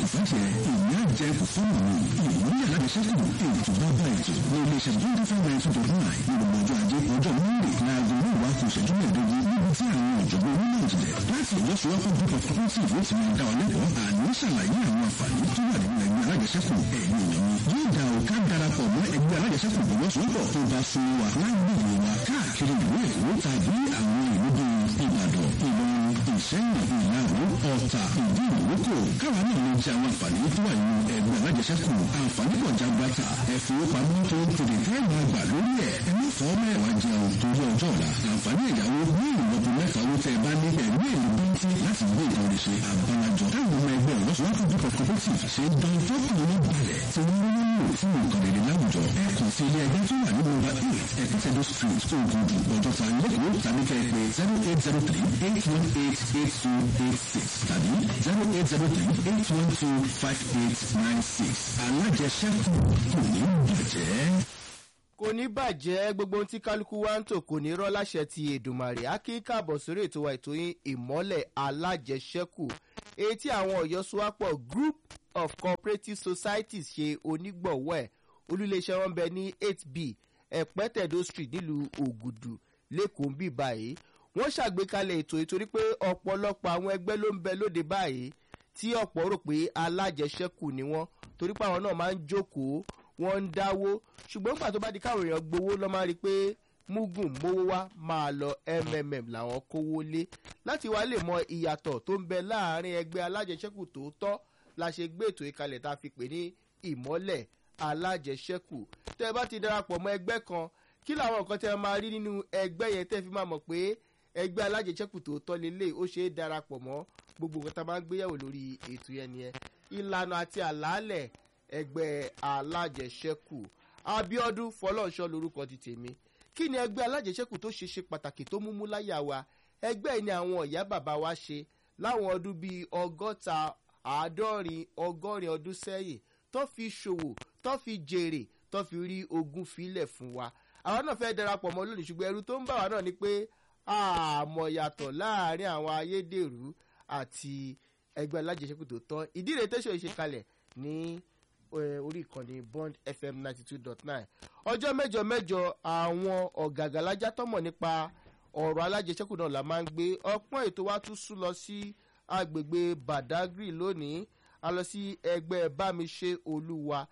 ìfàjẹ́ ìní àjẹ kò fún mi ìmúlẹ̀ alájẹsẹ́kù ètò bàbá ètò ní iléeṣẹ́ twenty five nine two dot nine ní gbogbo ọjọ́ ajé ọjọ́ monday láago mẹ́wàá kù ìṣẹ́jú mẹ́ẹ̀ẹ́dógún níbi tí àwọn ọ̀jọ̀gbọ́n onímọ̀ ìjìnlẹ̀ láti ìlọ́sowọ́pọ̀ group of cooperative ó ti máa dá ọ lẹ́kọ̀ọ́ àní ṣàlàyé àwọn àǹfààní tó wà nínú ẹgbẹ́ alájẹsẹ́kù ẹ̀yìn ìyẹn yóò dá o ká darapọ̀ mọ́ ẹgbẹ́ alájẹsẹ́kù ìlọ́sowọ́pọ̀ tó bá sun wa lágbègbè wa káàkiri ìlú èkó tàbí àwọn ìlú bíi ìbàdàn ìlọrin ìṣẹ́yìn ìlàwó ọ̀tà ìdí ìrókò káwa náà lè jẹ àwọn àǹfààní tó wà nínú ẹgbẹ́ alájẹsẹ́kù àǹfààní pọ̀ jagbata ẹ̀fowópamọ́ tó ń tètè tẹ́ máa gbà lórí ẹ̀ ẹni fọ́ mẹ́wàá jẹun torí ọjọ́ ọ̀la àǹfààní ẹ̀yáwó ní ìlọ́po mẹ́ta owó tẹ́ ẹ bá ní ẹ̀mí èlò bíntí láti gbé ìtàn ṣe àbálájọ táwọn ọmọ ẹgbẹ́ ìlọ́sowọ́pọ̀ group of cooperative ṣe ń dán fọ́kùnrin balẹ̀ tí wọ́n ń lò fún nǹkan rere láwùjọ ẹ kàn sí ilé ẹgbẹ́ tó wà ní nọ́mbà eight ẹ̀kẹ́tẹ̀dọ̀ street ogundu ọjọ́ta lẹ́kọ̀ọ́ tàbí kẹ́ ẹ pé zero eight zero three eight one eight eight two eight six tàbí zero eight zero three eight one two five eight nine six alájẹsẹ́kù kò ní bàjẹ́ kò ní bàjẹ́ gbogbo ohun tí kálukú wa ń tò kò ní rọ́ láṣẹ ti èdùmàrè á kí káàbọ̀ sórí ètò wa ètò yín ìmọ́lẹ̀ alájẹsẹ́kù èyí tí àwọn ọ̀yọ́ sowápọ̀ group of cooperative societies ṣe onígbọ̀wọ́ ẹ̀ olúléeṣẹ́ wọn bẹ ní eight b ẹ̀pẹ́tẹ̀dó street nílùú ògùdù lẹ́kọ̀ọ́ ń bì báyìí wọ́n ṣàgbékalẹ̀ ètò ìtorí pé ọ̀pọ̀lọpọ̀ àwọn ẹgbẹ́ ló ń bẹ lóde báyìí tí ọ̀pọ̀ rò pé alájẹsẹ́kù ni wọ́n torí pé àwọn náà máa ń jókòó wọ́n ń dáwó ṣùgbọ́n nígbà tó bá di káwọn èèyàn gbowó lọ́ máa rí i pé mugun mówó wá máa lọ mmm làwọn kówó lé láti wá lè mọ ìyàtọ̀ tó ń bẹ láàrin ẹgbẹ́ alájẹsẹ́kù tòótọ́ la ṣe gbé ètò ìkalẹ̀ tá a fi pè ní ìmọ́lẹ̀ alájẹsẹ́kù tẹ́ ẹ bá ti darapọ̀ mọ́ ẹgbẹ́ kan kí làwọn nǹkan tẹ́ ẹ máa rí nínú ẹgbẹ́ yẹn tẹ́ fi máa mọ̀ pé ẹgbẹ́ alájẹsẹ́kù tòótọ́ lélẹ̀ ó ṣe é darapọ̀ mọ́ gbogbo nǹkan tá a máa ń gbéyàwó lórí ètò yẹn nìyẹn ìlànà àti àlàálẹ̀ ẹgbẹ́ alájẹsẹ́kù abiodun fọlọ́nṣọ́ lorúkọ ti tèmi kí ni ẹgbẹ́ alájẹsẹ́kù tó ṣe ṣe pàtàkì tó múmú láyà wa ẹgbẹ́ yìí ni àwọn ọ̀yá bàbá wa ṣe láwọn ọdún bíi ọgọ́ta àádọ́rin ọgọ́rin ọdún sẹ́yìn tó fi ṣòwò tó fi jèrè tó fi rí ogún filẹ̀ fún wa àwọn náà fẹ́ darapọ̀ mọ́ lónìí ṣùgbọ́n ẹrú tó ń bà wá náà ni pé àmọ̀ yàtọ̀ láàrin àwọn ayédèrú àti ẹgbẹ́ alájẹsẹ́kù tó tọ́ ìdí rẹ̀ tẹ́sán ìṣekalẹ̀ ní orí ìkànnì bond fm ninety two dot nine ọjọ́ mẹ́jọ mẹ́jọ àwọn ọ̀gàgàlájà tọ́mọ̀ nípa ọ̀rọ̀ alájẹsẹ́kù náà la máa ń gbé ọpọ́n ètò wa tún sún lọ sí agbègbè badagry lónìí a lọ sí ẹgbẹ́ bámiṣe olúwa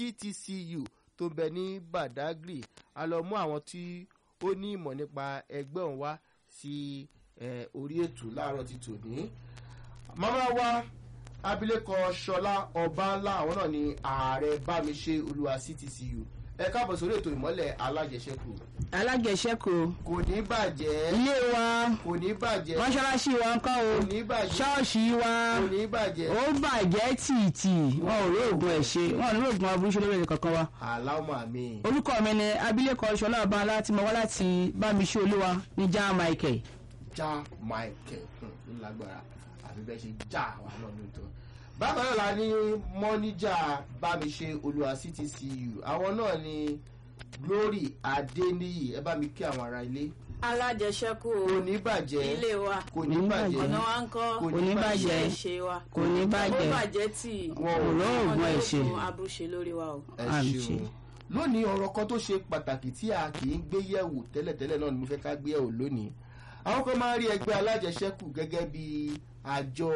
ctcu tó ń bẹ ní badagry a lọ mú àwọn tí ó ní ìmọ̀ nípa ẹgbẹ́ òun wá sí orí ètò láàárọ̀ ti tòní. màmá wa abilékọ sọlá ọbańlá àwọn náà ni ààrẹ bámiṣe olúwa ctcu ẹ káàbọ̀ sórí ètò ìmọ́lẹ̀ alájẹsẹ́kù. alájẹsẹ́kù. kò ní bàjẹ́. ilé wa. kò ní bàjẹ́. mọ́ṣáláṣí wa ńkọ́ o. kò ní bàjẹ́. ṣọ́ọ̀ṣì wa. kò ní bàjẹ́. ó bàjẹ́ tìtì wọn ò rí oògùn ẹ̀ ṣe wọn ò ní oògùn aburú ṣe lórí ẹ̀ kankan wa. aláwọ̀ àmì. orúkọ mi ni abilékọ sọlá ọbańlá tí mo wá láti bámiṣe olúwa ní já michael. já michael ń lágbára àfi bẹ́ẹ̀ ṣe já wa náà lóòótọ́ bákan náà la ní mọ́níjà bámiṣe olùwà ctcu àwọn náà ni glory adeniyi ẹ bá mi kí àwọn ará ilé. alájẹsẹ́kù kò ní bàjẹ́ ilé wa kò ní bàjẹ́ ọ̀nà wa ń kọ́ kò ní bàjẹ́. ṣe wa kò ní bàjẹ́. ó bàjẹ́ tì wọn ò Òró ògùn ẹ̀ ṣe. abúṣe lórí wa o. ẹ àmì ṣeun ṣe. lónìí ọ̀rọ̀ kan tó ṣe pàtàkì tí a kì í gbé yẹ̀wò tẹ́lẹ̀tẹ́lẹ̀ náà ni mo fẹ́ ká gbé yẹ̀wò lónìí àwọn kan máa ń rí ẹgbẹ́ alájẹsẹ́kù gẹ́gẹ́ bí àjọ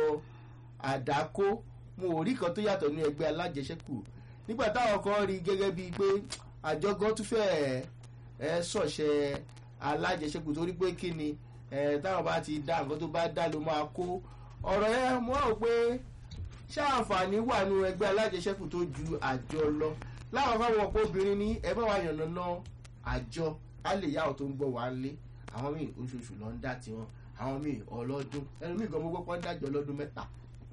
àdákó mo ò rí kan tó yàtọ̀ ní ẹgbẹ́ alájẹsẹ́kù nígbà táwọn kan rí gẹ́gẹ́ bíi pé àjọ gan tún fẹ́ ẹ sọ̀ṣẹ́ alájẹsẹ́kù torí pé kí ni ẹ táwọn bá ti dá nǹkan tó bá dá ló máa kó ọ̀rọ̀ yẹn mo rò pé ṣé àǹfààní wà nínú ẹgbẹ́ alájẹsẹ́kù tó ju àjọ lọ láwọn kan wọ̀ pé obìnrin ní ẹ bá wa yànnà ná àjọ á lè yá ọ̀ tó ń gbọ́ wá lé àwọn míì oṣooṣù lọ ń dá tiwọn àwọn míì ọlọ́dún ẹnu míì gan mo gbọ́ pọ́n dájọ́ ọlọ́dún mẹ́ta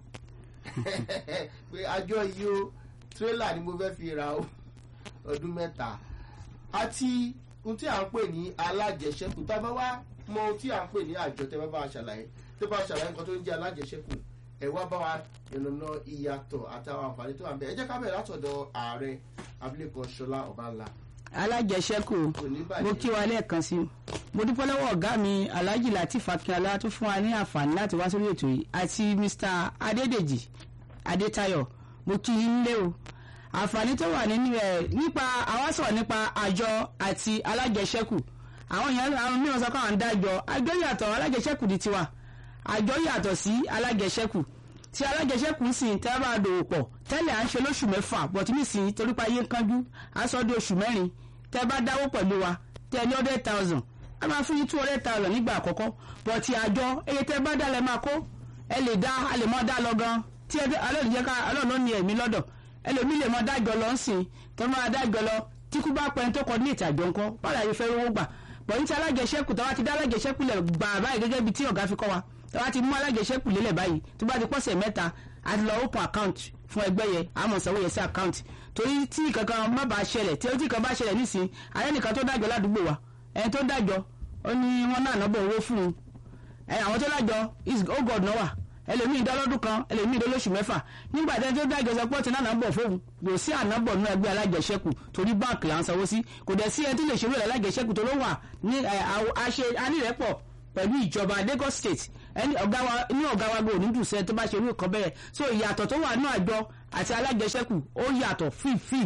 pé àjọ yìí o tírélà ni mo fẹ́ fi ra o ọdún mẹ́ta àti ohun tí à ń pè ní alájẹsẹ́kù tá a bá wá mọ ohun tí à ń pè ní àjọ tẹ́ bá bá a ṣàlàyé tẹ́ bá a ṣàlàyé nǹkan tó ń jẹ́ alájẹsẹ́kù ẹ wá bá wa ìrànà ìyàtọ̀ àtàwọn àǹfààní tó wà ń bẹ̀ ẹ jẹ́ ká bẹ̀rẹ̀ látọ̀dọ̀ ààrẹ abilékọ ṣọlá ọbańlá alájẹsẹ́kù kò ní bàjẹ́. mo kí wa lẹ́ẹ̀kan sí i mo dúpẹ́ lọ́wọ́ ọ̀gá mi alhaji latif akínọlá tó fún wa ní àǹfààní láti wá sórí ètò yìí àti mr adédèjì adétayọ̀ mo kí yín lé o àǹfààní tó wà nínú ẹ̀ nípa àwọn sọ̀rọ̀ nípa àjọ àti alájẹsẹ́kù àwọn èèyàn àwọn mìíràn sọ pé àwọn ń dájọ àjọ yàtọ̀ alájẹsẹ́kù di tiwa àjọ yàtọ̀ sí alájẹsẹ́kù tí alájẹsẹ́kù sì ń tẹ́ bá dòwò pọ̀ tẹ́lẹ̀ à ń ṣe lóṣù mẹ́fà bọ̀tí nísìnyí torí pa ayé ń kánjú à ń sọ di oṣù mẹ́rin tẹ́ bá dáwó pẹ̀lú wa tẹ́ ní hundred thousand a máa fún yín two hundred thousand nígbà àkọ́kọ́ bọ̀tí àjọ eye tẹ́ bá dá lẹ́ máa kó ẹ lè dá a lè mọ́ dá lọ gan tí ẹ alẹ́ òní jẹ́ ká alẹ́ òní ní ẹ̀mí lọ́dọ̀ ẹlòmí lè mọ́ dájọ́ lọ sìn tó máa dájọ́ lọ tí kú bá pẹ́ tó kọ ní ìtàjọ ńkọ́ báwo la yẹ fẹ́ rówó gbà bọ̀yìn tí alájẹsẹ́kù tó bá ti dá alájẹsẹ́kù lẹ̀ gbà báyìí gẹ́gẹ́ bí tí ọ̀gá fi kọ́ wa tó bá ti mú alájẹsẹ́kù lélẹ̀ báyìí tó bá ti pọ̀sẹ̀ mẹ́ta àti lọ open account fún ẹgbẹ́ yẹn àmọ̀ sanwó yẹn sí account torí tí kankan má bàa ṣẹlẹ̀ tí tí kan bá ṣẹlẹ̀ nísìn alẹ́ nìkan tó dájọ́ ládùúgbò wa ẹni tó dájọ́ ó ní wọ́n náà nọ́bọ̀ owó fún un ẹ àwọn tó dájọ́ is oh god náà wà ẹlòmíì dọ́lọ́dún kan ẹlòmíì dọ́lọ́sù mẹ́fà nígbà tí ẹni tó dájọ́ sọ pé ó ti náà nọ́bọ̀ fóun yóò sí ànábọ̀ nínú ẹgbẹ́ alájẹsẹ́kù torí báǹkì là ń sanwó sí kò dẹ̀ sí ẹni tó lè ṣerú ẹ̀ alájẹsẹ́kù tó ló wà ní àṣẹ anírẹ́pọ̀ pẹ̀lú ìjọba Lagos State ẹni ọ̀gá wa ní ọ̀gá wa gbòò nídùú sẹ́ni tó bá ṣe irú nǹkan bẹ́ẹ̀ so ìyàtọ̀ tó wà ní àjọ àti alájẹsẹ́kù ó yàtọ̀ fífì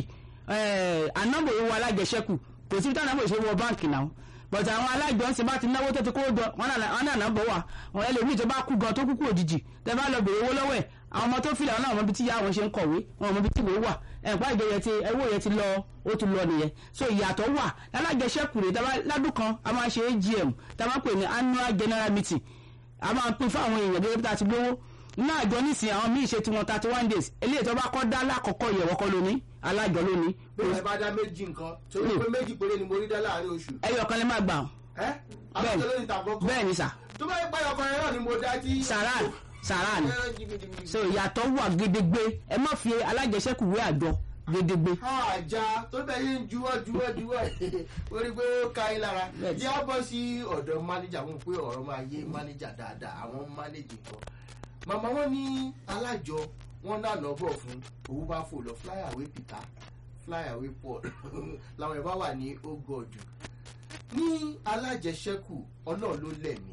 ànábọ̀ owó alájẹsẹ́kù kò sí táwọn àbòṣe wọ báǹkì náà but àwọn alájọ ṣe bá ti náwó tó ti kó jọ wọn náà náà bọ̀ wá wọn ẹlòmíì tó bá kú gan tó kú kú òjijì tẹ bá lọ bèrè owó lọ́wọ́ ẹ̀ àwọn ọmọ tó filẹ̀ wọn náà wọn bí tí ìyá wọn ṣe ń kọ̀wé wọn mọ bí tí ìwé wà ẹ̀pá ìjọ yẹn ti ẹwọ́ yẹn ti lọ ó ti lọ nìyẹn so ìyàtọ̀ wà lálájẹsẹ́kù rẹ̀ ládùn kan a máa ṣe AGM tá a máa pè ní annual general meeting a máa pín fún àwọn èèyàn gẹ́gẹ́ bí tá a ti lówó inú àjọ nísìnyí àwọn míì ṣe tiwọn thirty one days eléyìí tó bá kọ́ dá lákọ̀ọ́kọ́ ìyẹ̀wọ̀kọ́ lónìí alájọ lónìí. bí ẹ bá dá méjì nǹkan torí pé méjì péré ni mo rí dá láàrin oṣù. ẹyọ kan lè má gbà ẹ àwọn tó lóyún tàbọ̀ kọ́ bẹ́ẹ̀ ni sà. tó bá yẹ pé ọkọ yẹn náà ni mo dá tí. sàrà sàrà ni so ìyàtọ̀ wà gédégbé ẹ má fi alájẹsẹ́kù wé àjọ gédégbé. àjà tó bẹ yín juwọ́ juwọ́ juwọ́ orí pé ó ka yín lára jẹ́ á bọ́ sí ọ̀dọ̀ mánéjà wọn pé ọ̀rọ̀ máa yé mánéjà dáadáa àwọn mánéjì kan màmá wọn ní alájọ wọn náà nọ́bọ̀ fún owó bá fò lọ fly away peter fly away paul làwọn ẹ̀ bá wà ní ogọ́dù ní alájẹsẹ́kù ọlọ́run ló lẹ̀mí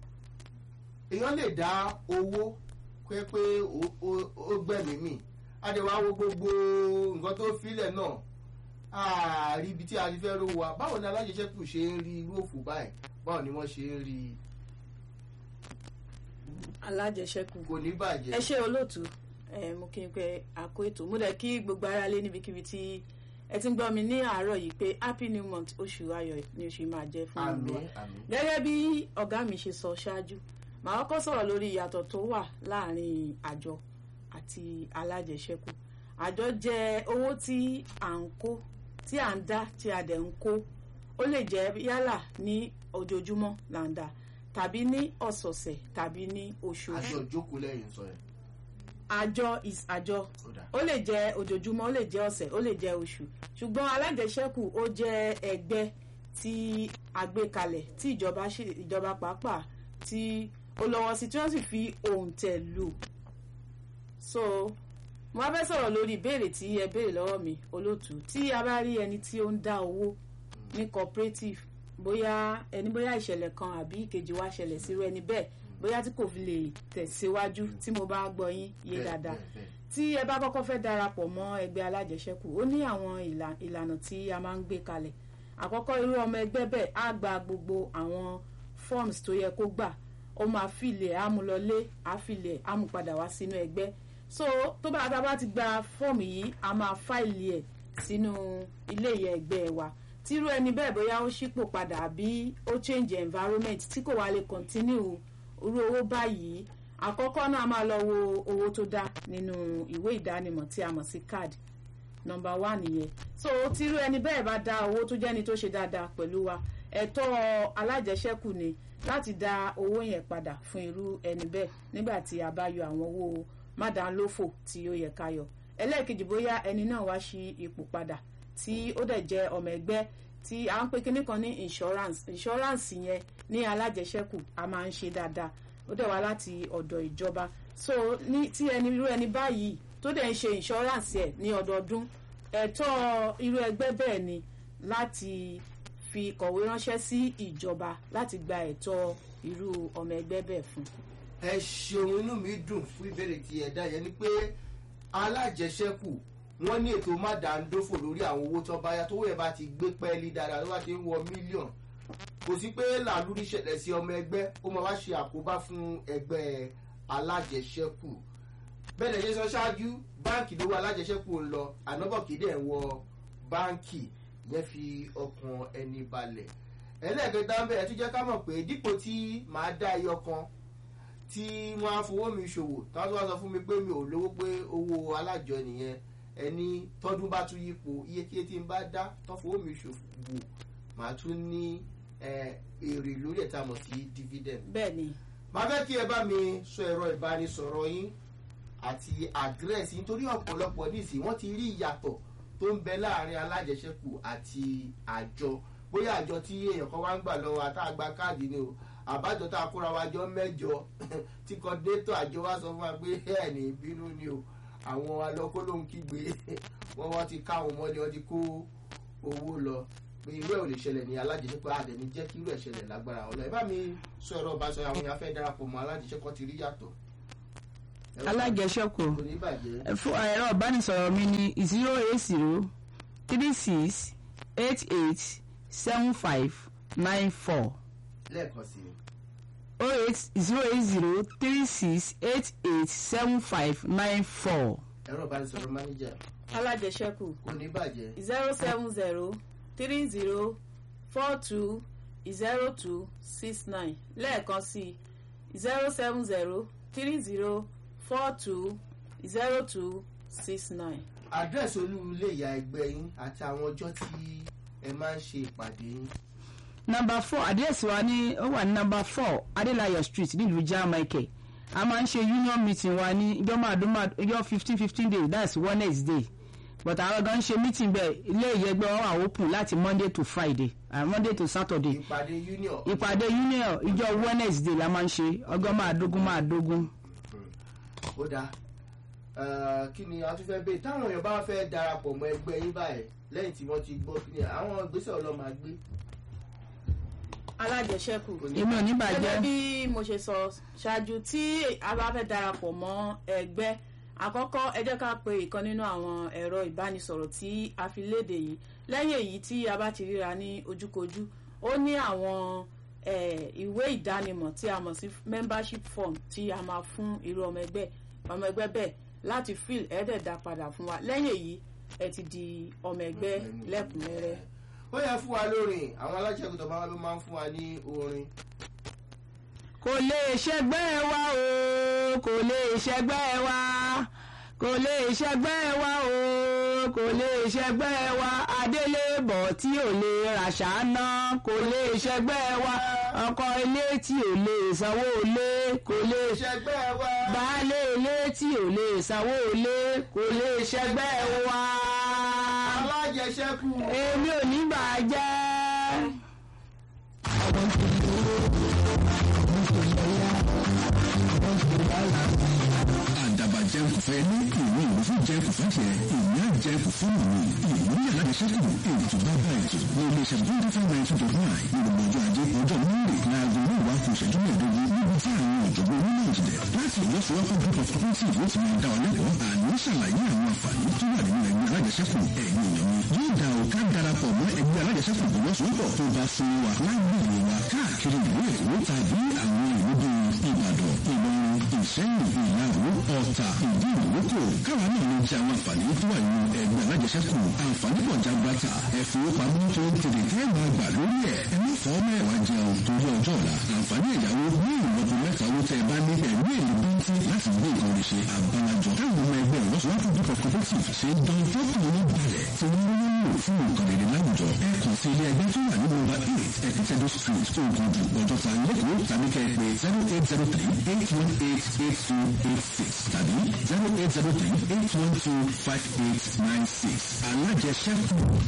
èèyàn lè dá owó pé pé ó gbẹ̀mí mì adéwà wo gbogbo nǹkan tó filẹ̀ náà ààrí ibi tí a ti fẹ́ rówó wa báwo ni alájẹsẹ́kù ṣe ń rí irú òfò báyìí báwo ni wọ́n ṣe ń rí i alájẹsẹ́kù kò ní bàjẹ́. ẹ ṣe olóòtú ẹ mo kí n pé àkó ètò mo dẹ̀ kí gbogbo ara lé níbikíbi tí ẹ ti ń gbọ́ mi ní àárọ̀ yìí pé happy new month oṣù ayọ̀ ni oṣù máa jẹ́ fún àmì wa àmì. gẹ́gẹ́ bí ọ̀gá mi ṣe sọ ṣáájú màá kọ́kọ́ sọ̀rọ̀ lórí ìyàtọ̀ tó wà láàrin àjọ àti alájẹsẹ́kù àjọ jẹ́ owó tí à ń kó tí à ń dá tí a dẹ̀ ń kó ó lè jẹ́ yálà ní ojoojúmọ́ là ń dá tàbí ní ọ̀sọ̀ọ̀sẹ̀ tàbí ní oṣooṣù aṣọ ìjókòó lẹ́yìn sọ yẹn àjọ is àjọ ó dà ó lè jẹ́ ojoojúmọ́ ó lè jẹ́ ọ̀sẹ̀ ó lè jẹ́ oṣù ṣùgbọ́n alájẹsẹ́kù ó jẹ́ ẹgbẹ́ tí a gbé kalẹ̀ tí ìjọba ṣe ìjọba pàápàá tí ó lọ́wọ́ sí tí wọ́n sì fi òǹtẹ̀ lù so mo wá fẹ́ sọ̀rọ̀ lórí ìbéèrè tí ẹ béèrè lọ́wọ́ mi olóòtú tí a bá rí ẹni tí ó ń dá owó ní cooperative bóyá ẹni bóyá ìṣẹ̀lẹ̀ kan àbí ìkejì wá ṣẹlẹ̀ sírú ẹni bẹ́ẹ̀ bóyá tí kò fi lè tẹ̀síwájú tí mo bá gbọ́ yín yé Bẹ́ẹ̀, dáadáa bẹ́ẹ̀, bẹ́ẹ̀. tí ẹ bá kọ́kọ́ fẹ́ darapọ̀ mọ́ ẹgbẹ́ alájẹsẹ́kù ó ní àwọn ìlà- ìlànà tí a máa ń gbé kalẹ̀ àkọ́kọ́ irú ọmọ ẹgbẹ́ bẹ́ẹ̀ á gba gbogbo àwọn forms tó yẹ kó gbà ó máa fìlẹ̀ á mú lọlé á fìlẹ̀ á mú padà wá sínú ẹgbẹ́ so tó bá tá a bá ti gba fọ́ọ̀mù yìí a máa fáìlì ẹ̀ sínú ilé ìyẹn ẹgbẹ́ wa tírú ẹni bẹ́ẹ̀ bóyá ó ṣípò padà àbí ó change environment tí kò wá lè continue irú owó báyìí àkọ́kọ́ náà a máa lọ wo owó tó dá nínú ìwé ìdánimọ̀ tí a mọ̀ sí card nọmba one nìyẹn so tírú ẹni bẹ́ẹ̀ bá dá owó tó jẹ́ni tó ṣe dáadáa pẹ̀lú wa ẹ̀tọ́ alájẹsẹ́kù ni láti dá owó yẹn padà fún irú ẹni bẹ́ẹ̀ nígbà tí a bá yọ àwọn owó mádàlófò tí ó yẹ ká yọ ẹlẹ́ẹ̀kejì bóyá ẹni náà wá sí ipò padà tí ó dẹ̀ jẹ́ ọmọ ẹgbẹ́ tí à ń pè kinní kan ní insurance insurance yẹn ní alájẹsẹ́kù a máa ń ṣe dáadáa ó dẹ̀ wá láti ọ̀dọ̀ ìjọba so ní tí ẹni irú ẹni báyìí tó dẹ̀ ń ṣe insurance ẹ̀ ní ọdọọdún ẹ̀tọ́ irú ẹgbẹ́ bẹ́ẹ̀ ni láti fi kọ̀wé ránṣẹ́ sí ìjọba láti gba ẹ̀tọ́ irú ọmọ ẹgbẹ́ bẹ́ẹ̀ fún. ẹ ṣeun inú mi dùn fún ìbéèrè tí ẹ dá yẹn ni pé alájẹsẹ́kù wọ́n ní ètò mádàndófò lórí àwọn owó tó bá yá tó wẹ̀ bá ti gbé pẹ́ẹ́lí dáadáa tó bá ti ń wọ mílíọ̀nù kò sí pé làlúrí ṣẹlẹ̀ sí ọmọ ẹgbẹ́ ó máa wá ṣe àkóbá fún ẹgbẹ́ alájẹsẹ́kù bẹ́ẹ̀ lè sọ ṣáájú báǹkì lówó alájẹsẹ́kù ń lọ ànábọ̀kì dẹ̀ ń wọ báǹkì yẹn fi ọkàn ẹni balẹ̀ ẹlẹ́ẹ̀kẹta ń bẹ̀ ẹ̀ tún jẹ́ ká mọ̀ pé dípò tí màá dá ẹyọ kan tí wọ́n á fowó mi ṣòwò táwọn tó wá sọ fún mi pé mi ò lówó pé owó alájọ nìyẹn ẹni tọdún bá tún yípo iye kí tí n bá dá tó fowó mi ṣòwò màá tún ní èrè lórí ẹ̀ tá a mọ̀ sí dividend. bẹ́ẹ̀ ni màá fẹ́ kí ẹ bá mi sọ ẹ̀rọ ìbánisọ̀rọ̀ yín àti àdírẹ́sì nítorí ọ̀pọ̀lọpọ̀ nísìnyí wọ́n ti rí ìyàtọ̀ tó ń bẹ láàrin alájẹsẹ́kù àti àjọ bóyá àjọ tí èèyàn kan wá ń gbà lọ́wọ́ àtàgbà káàdì ni o àbájọ tá a kóra wa jọ mẹ́jọ tí kọ́ndétọ̀ àjọ wa sọ fún wa pé ẹ̀ ní bínú ni o àwọn alọ́kó ló ń kígbe wọ́n wọ́n ti ká àwọn ọmọdé wọ́n ti kó owó lọ pé irú ẹ̀ ò lè ṣẹlẹ̀ ní alájẹsẹ́kù àdẹ̀ni jẹ́ kí irú ẹ̀ ṣẹlẹ̀ lágbára ọ̀la ẹ̀ bá mi sọ ẹ̀rọ ìbáṣọ àwọn èèyàn fẹ́ darapọ̀ mọ́ alájẹsẹ́kù ti rí yàtọ̀. alájẹsẹ́kù kò ní bàjẹ́. fún ẹ̀rọ ìbánisọ̀rọ̀ mi ní zero eight zero three six eight eight seven five nine four lẹ́ẹ̀kan sí i. oh eight zero eight zero three six eight eight seven five nine four. ẹ̀rọ ìbánisọ̀rọ̀ mánéjà alájẹsẹ́kù kò ní bàjẹ́. zero seven zero three zero four two zero two six nine lẹ́ẹ̀kan sí zero seven zero three zero four two zero two six nine. àdírẹ́sì olú ilé ìyá ẹgbẹ́ yín àti àwọn ọjọ́ tí ẹ máa ń ṣe ìpàdé yín. number four àdírẹ́sì wa ní ó wà ní number four adélayọ̀ street nílùú jamaica a máa ń ṣe union meeting wa ní ijọ́ máàdúmá ijọ́ fifteen fifteen days that's wednesday but àwọn gan ṣe meeting bẹ́ẹ̀ ilé ìyẹgbẹ́ wa wà open láti monday to friday and monday to saturday ìpàdé union. ìpàdé union ijọ́ wednesday la máa ń ṣe ọgọ́ máàdógún máàdógún. ó dáa Eh, kí ni a tún fẹ́ bẹ́ẹ̀ táwọn èèyàn bá fẹ́ darapọ̀ mọ́ ẹgbẹ́ yín báyìí lẹ́yìn tí wọ́n ti gbọ́ kí ni àwọn ìgbésẹ̀ ọlọ́mà gbé. alájẹsẹ́kù kò ní èmi ò ní gẹ́gẹ́ bàjẹ́ bí mo ṣe sọ ṣáájú tí a bá fẹ́ darapọ̀ mọ́ ẹgbẹ́ àkọ́kọ́ ẹ jẹ́ ká pe ìkan nínú àwọn ẹ̀rọ ìbánisọ̀rọ̀ tí a fi léde yìí lẹ́yìn èyí tí a bá ti ríra ní ojúkojú ó ní àwọn eh, ìwé ìdánimọ̀ tí a mọ̀ sí membership form tí a máa fún irú ọmọ ẹgbẹ́ ọmọ ẹgbẹ́ bẹ́ẹ̀ láti fill ẹ̀ẹ́dẹ̀dá padà fún wa lẹ́yìn èyí ẹ ti di ọmọ ẹgbẹ́ lẹ́kùnrẹ́rẹ́. ó yẹ fún wa lórin àwọn alájẹkùn tó máa ló máa ń fún wa ní orin. kò lè ṣẹgbẹ́ wa o kò lè ṣẹgbẹ́ wa kò lè ṣẹgbẹ́ wa o kò lè ṣẹgbẹ́ wa adélébọ̀ tí ò lè ràṣà ná kò lè ṣẹgbẹ́ wa ọkọ ilé tí ò lè sanwó ilé kò lè ṣẹ ìṣẹ́gbẹ́ wa. baálé ilé tí ò lè sanwó ilé kò lè ṣẹgbẹ́ wa alájẹsẹ́kù. èmi ò ní bàjẹ́. àdàbà jẹun kò fẹ́ ní ìwé ìlú fún jẹun kò fẹ́ tiẹ̀ ìwé àjẹun kò fún mi ìwé yàrá ìṣẹ́kù ètò bá bá ètò ní iléeṣẹ́ twenty five nine two dot nine ní gbogbo ọjọ́ ajé ọjọ́ monday láago mẹ́wàá kù ìṣẹ́jú mẹ́ẹ̀ẹ́dógún níbi tí àwọn ọ̀jọ̀gbọ́n onímọ̀ ìjìnlẹ̀ láti ìwọ́sowọ́pọ̀ group of cooperative yóò ti máa dá ọ lẹ́kọ̀ọ́ àní ṣàlàyé àwọn àǹfààní tó wà nínú ẹgbẹ́ alájẹsẹ́kù ẹ̀yìn èèyàn mi yóò dá o ká darapọ̀ mọ́ ẹgbẹ́ alájẹsẹ́kù ìwọ́sowọ́pọ̀ tó bá fún wa lágbègbè wa káàkiri ìlú èkó tàbí àwọn ìlú bíi ìbàdàn ìlọrin ìṣẹ́yìn ìyàwó ọ̀tà ìdí ìrókò káwa náà ló jẹ àwọn àǹfààní tó wà nínú ẹgbẹ́ alájẹsẹ́kù àǹfààní pọ̀ jagbata ẹ̀fowópamọ́ tó ń tètè tẹ́ máa gbà lórí ẹ̀ ẹ má fọ́ mẹ́wàá jẹun torí ọjọ́ ọ̀la àǹfààní ẹ̀yáwó ní ìlọ́po mẹ́ta owó tẹ́ ẹ bá ní ẹ̀mí èlò bíntì láti gbé nǹkan rẹ̀ ṣe àbálájọ táwọn ọmọ ẹgbẹ́ ìlọ́sowọ́pọ̀ group of cooperative ṣe ń dán fọ́kùn ní balẹ̀ tí wọ́n ń lò fún nǹkan rere láwùjọ ẹ kàn sí ilé ẹgbẹ́ tó wà ní nọ́mbà eight ẹ̀kítẹ́dọ̀ street ogundu ọjọ́ta lẹ́kọ̀ọ́ tàbí kẹ́ ẹ pé zero eight zero three eight one eight eight two eight six tàbí zero eight zero three eight one two five eight nine six alájẹsẹ́kù